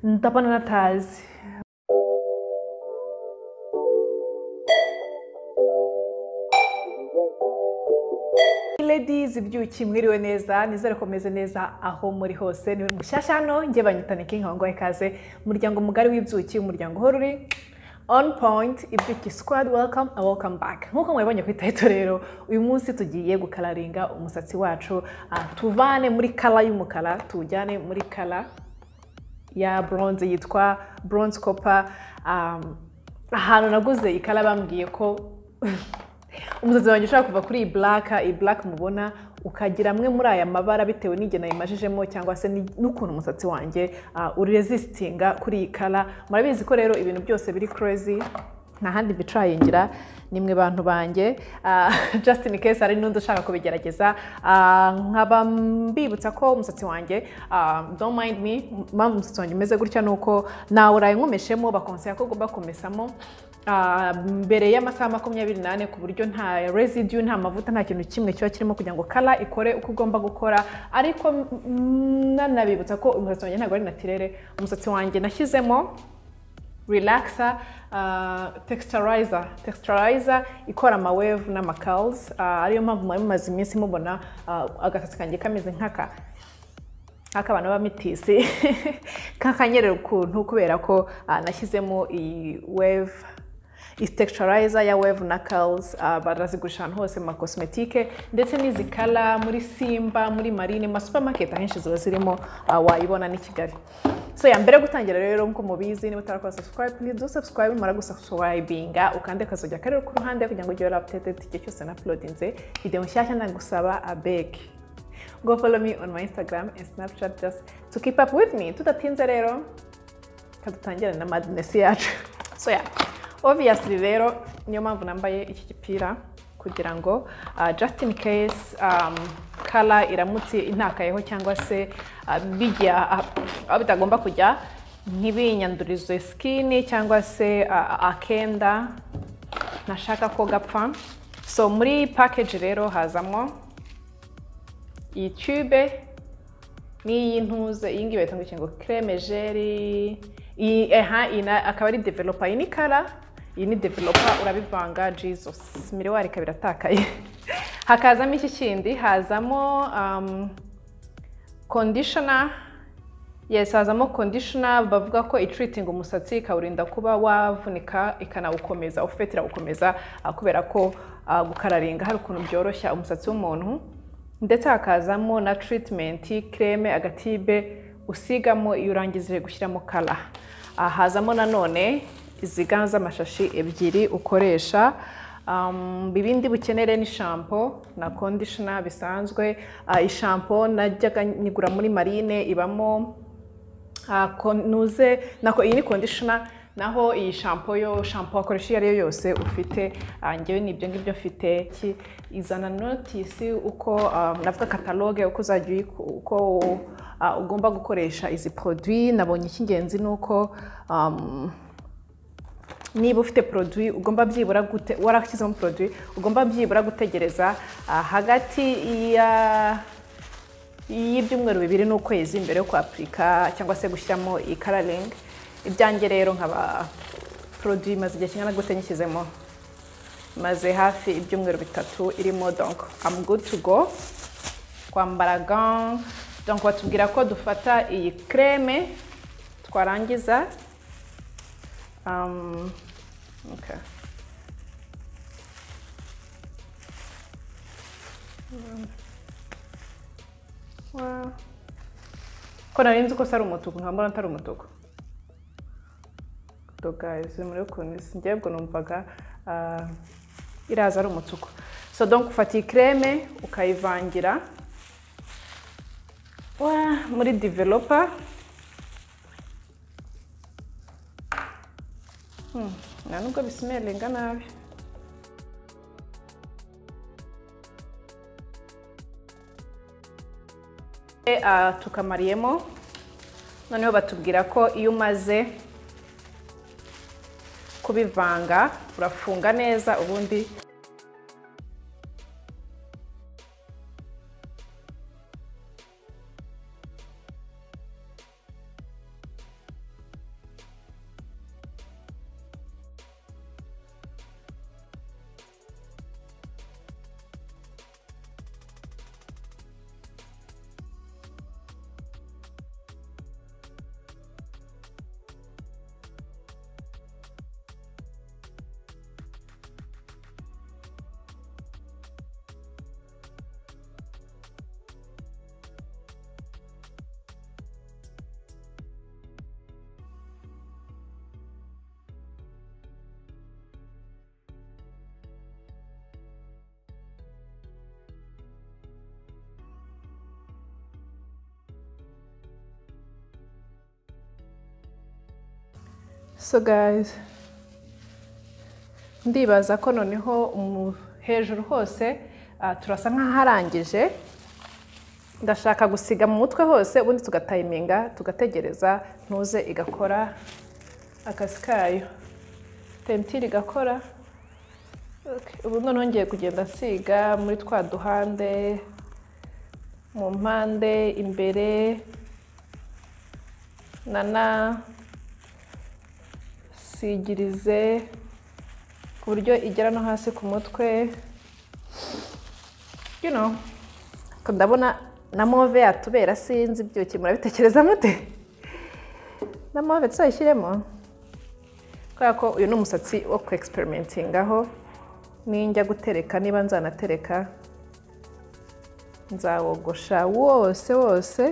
Nitapana na tazi. Ladies ibyuki mwiriwe neza nizere ko meze neza aho muri hose ni mushyashya hano njye banyitane nk'inkongo ikaze umuryango mugari w'ibyuki umuryango uhora uri on point ibyuki squad welcome and welcome back nk'uko mwabonye ku itarito rero uyu munsi tugiye gukararinga umusatsi wacu ah, tuvane muri kala y'umukara tuwujyane muri kala ya bronze yitwa bronze copper um, ahantu naguze ikara bambwiye ko umusatsi wanjye ushobora kuva kuri iyi buraka iyi buraka mubona ukagira amwe muri aya mabara bitewe n'igihe nayimajijemo cyangwa se ni- n'ukuntu umusatsi wanjye ah, urezisitinga kuri iyi kara murabizi ko rero ibintu byose biri kurezi nta handi bicarayingira ni mwe bantu banjye Ah, just in case hari n'undi ushaka kubigerageza Ah, nkaba mbibutsa ko umusatsi wanjye ah, don't mind me mpamvu umusatsi wanjye umeze gutya ni uko nawe uraye nkomeshemo bakonseya ko ugomba kumesamo ah, mbere y'amasaha makumyabiri n'ane ku buryo nta residue nta mavuta nta kintu kimwe kiba kirimo kugira ngo kara ikore uko ugomba gukora ariko mm, nanabibutsa ko umusatsi wanjye ntabwo ari natirere umusatsi wanjye nashyizemo relaxer uh, texturizer texturizer ikora amawave n'amacals uh, ariyo mpamvu mwari mumaze iminsi mubona uh, agasatsi kanjye kameze nk'aka nk'akabana b'amitisi k'akanyerera ukuntu kubera ko uh, nashyizemo iyi wave iyi texturizer ya wave na curls uh, barazigurisha ahantu hose mu makosmetike ndetse n'izi kara muri simba muri marine ma supermarket ahenshi ziba zirimo uh, wayibona n'i kigali so ya mbere yo gutangira rero nk'uko mubizi niba utarakora subscribe please do subscribe mara gusubscribinga ukande kazojya karere ku ruhande kugira ngo ujye wari updated igihe cyose na uploadinze video nshyashya ndagusaba abeg go follow me on my Instagram and Snapchat just to keep up with me. Tudatinze rero, kadutangire na madness yacu. So yeah, obviously rero niyo mpamvu nambaye iki gipira kugira ngo uh, just in case um, kala iramutse intakayeho cyangwa se uh, bijya ah, aho bitagomba kujya ntibinyandurize skin cyangwa se uh, akenda nashaka ko gapfa so muri package rero hazamo iyi tube n'iyi ntuze iyi ngiyi bayita ngo iki ngo creme jeri iyi aha iyi na- akaba ari developer iyi ni kara iyi ni developer urabivanga jesus miriwari ikaba iratakaye hakazamo iki kindi hazamo um, conditioner yes hazamo conditioner bavuga ko itreatinga umusatsi ikawurinda kuba wavunika ikanawukomeza ufite irawukomeza ah, kubera ko ah, gukararinga hari ukuntu byoroshya umusatsi w'umuntu ndetse hakazamo na treatment creme agatibe usigamo iyo urangije gushyiramo kara Ah, hazamo nanone izi ga z'amashashi ebyiri ukoresha Um, ibindi bukenere ni shampo na conditioner bisanzwe Ah, ishampo najyaga nyigura muri marine ibamo Ah, konuze nako iyi ni conditioner naho iyi shampo yo shampo wakoresha iyo ari yo yose ufite ah, njyewe ni ibyo ngibyo mfite Ki- izana notisi uko ah, navuga kataloge uko uzajya uyiku- uko ah, ugomba gukoresha izi produit nabonye icy'ingenzi ni uko um, niba ufite produit ugomba byibura gute warashyizemo produit ugomba byibura gutegereza ah, hagati ya y'ibyumweru bibiri n'ukwezi mbere yo kwapurika cyangwa se gushyiramo iyi kararingi ibyanjye rero nkaba poroduwi imaze igihe kingana gute nyishyizemo maze hafi ibyumweru bitatu irimo donko amu gudu tu go kwambara ga donko batubwira ko dufata iyi kreme twarangiza um, okay. Wow. ko nari nzi ko si ari umutuku nkaba mbona atari umutuku dogayizi muri ukuntu isi njyewe ubwo numvaga ah, iraza ari umutuku so donc ufata iyi kreme ukayivangira Wa, muri developer Hmm, nta nubwo bisimerenga nabi E, ah, tukamariyemo noneho batubwira ko iyo umaze kubivanga urafunga neza ubundi so guys ndibaza ko noneho umu- hejuru hose ah, turasa nk'aharangije ndashaka gusiga mu mutwe hose ubundi tugatayiminga tugategereza ntuze igakora akazi kayo temptiri igakora Okay, ubu noneho ngiye kugenda nsiga muri twa duhande mu mpande imbere nana sigirize ku buryo igera no hasi ku mutwe you know Ko ndabona na move yatubera sinzi ibyuki murabitekereza mute na move tuzayishyiremo kubera ko uyu ni umusatsi wo ku aho ninjya gutereka niba nzanatereka nzawogosha wose wose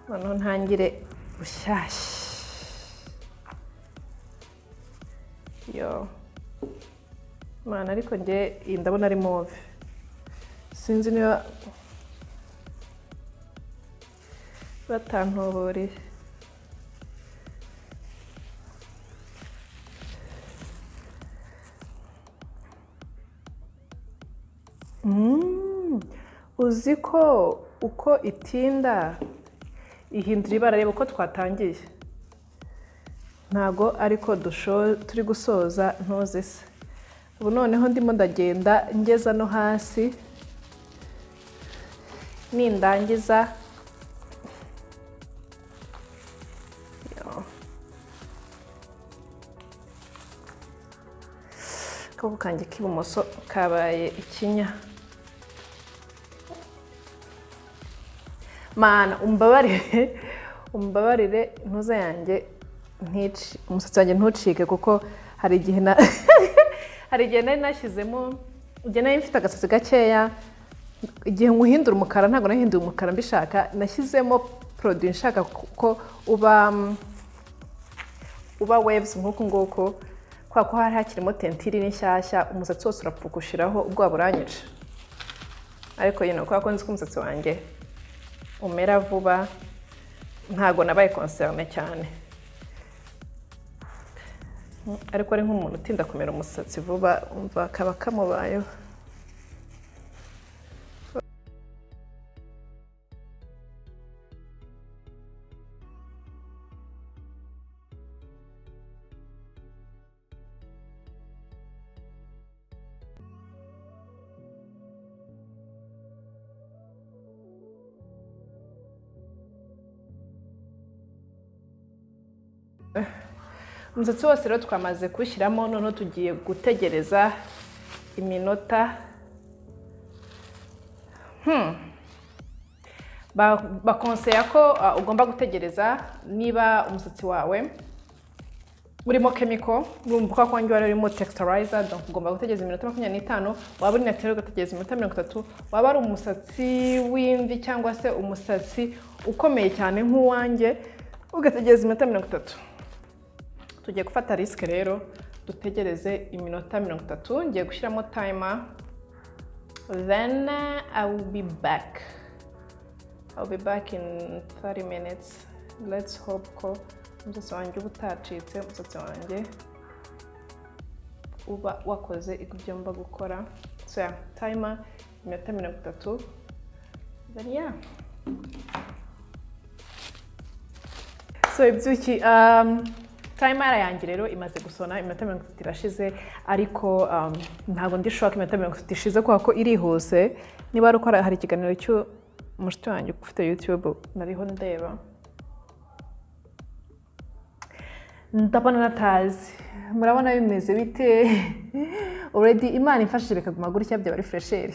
noneho ntangire bushyashya yo mana ariko njye iyi ndabona ari move sinzi niba batantoboreye Mm, uzi ko uko itinda ihindura ibara reba uko twatangiye ntago ariko dusho turi gusoza ntuze se ubu noneho ndimo ndagenda ngeza no hasi nindangiza Yo. akaboko kanjye k'ibumoso kabaye ikinya mana umbabarire umbabarire ntuza yanjye ntici umusatsi wanjye ntucike kuko hari igihe na hari igihe nari nashyizemo igihe nari mfite agasatsi gakeya igihe nywuhindura umukara ntabwo nahinduye umukara mbishaka nashyizemo poroduwi nshaka kuko uba mm, uba waves nk'uku nguku kubera ko hari hakirimo tentiri n'inshyashya umusatsi wose urapfa gushiraho ubwoba buranyica ariko yino kubera ko nzi ko umusatsi wanjye umera vuba ntabwo nabaye konserine cyane Mm, ariko ari nk'umuntu utinda kumera umusatsi vuba umva kaba kamubayeho umusatsi wose rero twamaze kuwushyiramo noneho tugiye gutegereza iminota Hmm. Ba- bakonseya ko ah, ugomba gutegereza niba umusatsi wawe urimo chemical urumva ko wanjye wari urimo texturizer donc ugomba gutegereza iminota makumyabiri n'itanu waba uri natural ugategereza iminota mirongo itatu waba ari umusatsi w'imvi cyangwa se umusatsi ukomeye cyane nk'uwanjye ugategereza iminota mirongo itatu tugiye gufata risike rero dutegereze iminota mirongo itatu ngiye gushyiramo tayima then i will be back i will be back in 30 minutes let's hope ko umusatsi wanjye uba utacitse umusatsi wanjye uba wakoze ibyo mba gukora so yeah, tayima iminota mirongo itatu then yeah so ibyuki um, tayimara yanjye rero imaze gusona iminota mirongo itatu irashize ariko um, ntabwo ndi shoka iminota mirongo itatu ishize kubera ko irihuse niba ari uko hari- hari ikiganiro cy'umushuti wanjye ufite youtube nariho ndeba ndabona natazi murabona bimeze bite already imana imfashije bikaguma gutya byaba ari fresheri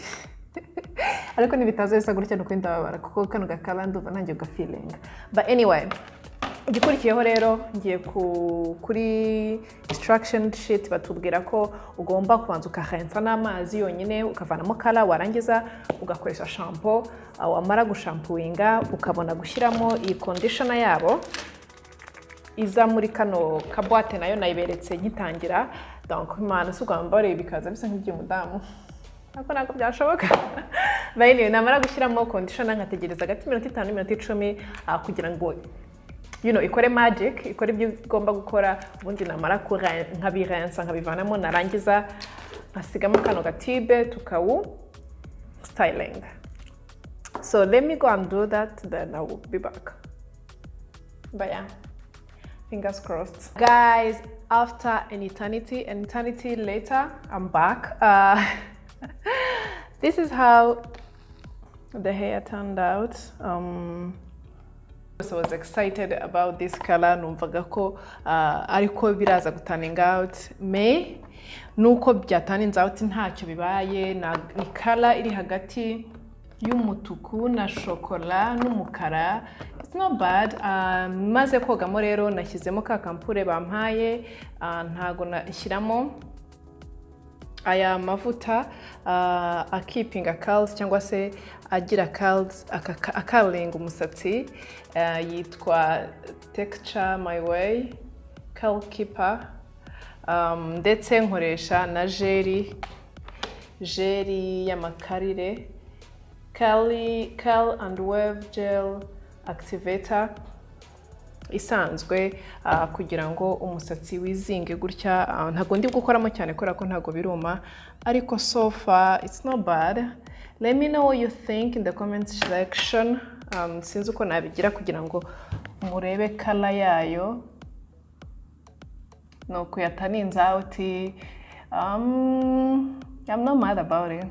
ariko nibitaza bisa gutya ni ukuri ndababara kuko kano gakaba ndumva nanjye gafiringa but anyway igikurikiyeho rero ngiye ku- kuri instruction sheet batubwira ko ugomba kubanza ukahensa n'amazi yonyine ukavanamo kara warangiza ugakoresha shampoo ah, wamara gushampuinga ukabona gushyiramo iyi conditioner yabo iza muri kano kabwate nayo nayiberetse ngitangira donc imana si ubwa mbere bikaza bisa nk'iby'umudamu ariko ntabwo byashoboka bayiniwe namara gushyiramo kondishona nkategereza hagati y'iminota itanu n'iminota icumi ah, kugira ngo you know, ikore magic ikore ibyo igomba gukora ubundi namara kure- nkabirensa nkabivanamo narangiza nkasigamo kano gatibe tukawu styling so let me go and do that then i will be back but yeah fingers crossed guys after an eternity an eternity later i'm back uh, this is how the hair turned out um, so I was excited about this color numvaga ko uh, ariko biraza gutanning out may nuko byataninze out ntacyo bibaye na ni color iri hagati y'umutuku na shokora n'umukara it's not bad uh, maze kogamo rero nashyizemo ka kampure bampaye uh, ntago nashyiramo aya mavuta uh, akipinga curls cyangwa se agira curls akaka- akaringa umusatsi uh, yitwa texture my way curl keeper um, ndetse nkoresha na jeri jeri y'amakarire curly curl and wave gel activator isanzwe ah, kugira ngo umusatsi wizinge gutya ah, ntabwo ndi gukoramo cyane kubera ko ntabwo biruma ariko so far it's not bad let me know what you think in the comment section um, sinzi uko nabigira kugira ngo murebe kala yayo ni ukuyataninze out um, I'm not mad about it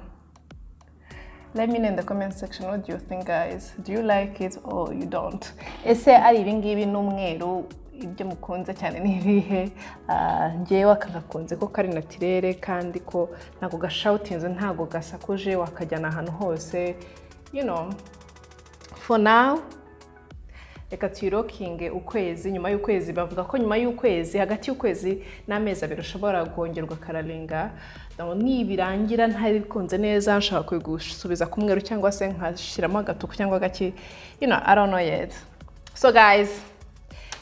Let me know in the comment section what do you think guys do you like it or you don't ese ari ibingibi n'umweru ibyo mukunze cyane ni ibihe Ah, njyewe aka gakunze ko kari natirere kandi ko ntabwo gashawutinze ntabwo gasakuje wakajyana ahantu hose you know for now reka tuyirokinge ukwezi nyuma y'ukwezi bavuga ko nyuma y'ukwezi hagati y'ukwezi n'amezi abiri ushobora kongerwa kararinga ni birangira ntari bikunze neza nshobora kubigusubiza ku mweru cyangwa se nkashyiramo agatuku cyangwa gake you know i don't know yet so guys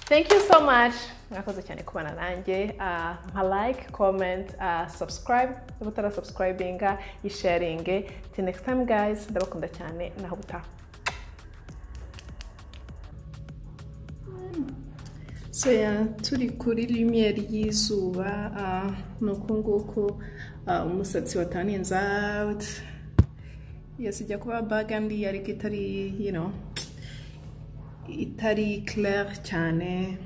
thank you so much mwakoze cyane kubana nanjye Ah, nka like comment ah, subscribe niba utarasubscribinga yisharinge till next time guys ndabakunda cyane naho butaha So yeah, turi kuri lumiyeri y'izuba ah, ni uku nguku ah, umusatsi wa tanins out yes ijya kuba bagandi ariko itari you know itari clair cyane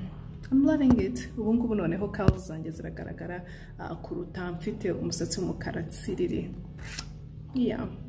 I'm loving it ubu ngubu noneho kawu zanjye ziragaragara ah, kuruta mfite umusatsi w'umukara tsiriri yeah